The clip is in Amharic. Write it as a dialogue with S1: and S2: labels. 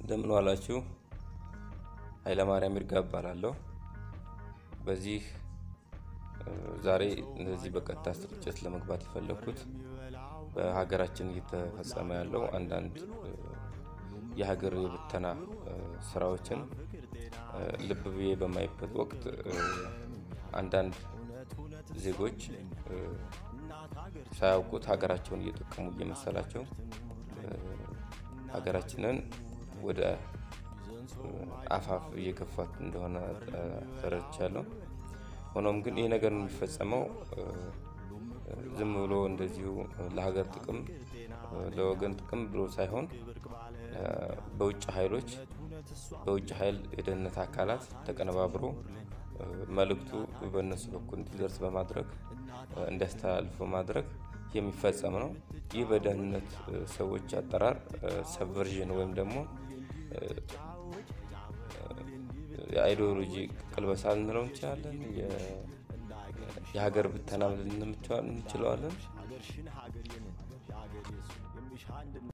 S1: እንደምን ዋላችሁ። ኃይለማርያም ይርጋ እባላለሁ። በዚህ ዛሬ እንደዚህ በቀጥታ ስርጭት ለመግባት የፈለግኩት በሀገራችን እየተፈጸመ ያለው አንዳንድ የሀገር የብተና ስራዎችን ልብ ብዬ በማይበት ወቅት አንዳንድ ዜጎች ሳያውቁት ሀገራቸውን እየጠቀሙ እየመሰላቸው ሀገራችንን ወደ አፋፍ እየገፋት እንደሆነ ተረድቻለሁ። ሆኖም ግን ይህ ነገር የሚፈጸመው ዝም ብሎ እንደዚሁ ለሀገር ጥቅም ለወገን ጥቅም ብሎ ሳይሆን በውጭ ኃይሎች በውጭ ኃይል የደህንነት አካላት ተቀነባብሮ መልእክቱ በእነሱ በኩል እንዲደርስ በማድረግ እንዲያስተላልፍ በማድረግ የሚፈጸም ነው። ይህ በደህንነት ሰዎች አጠራር ሰብቨርዥን ወይም ደግሞ የአይዲዮሎጂ ቅልበሳ ልንለው እንችላለን። የሀገር ብተና ልንለው እንችለዋለን።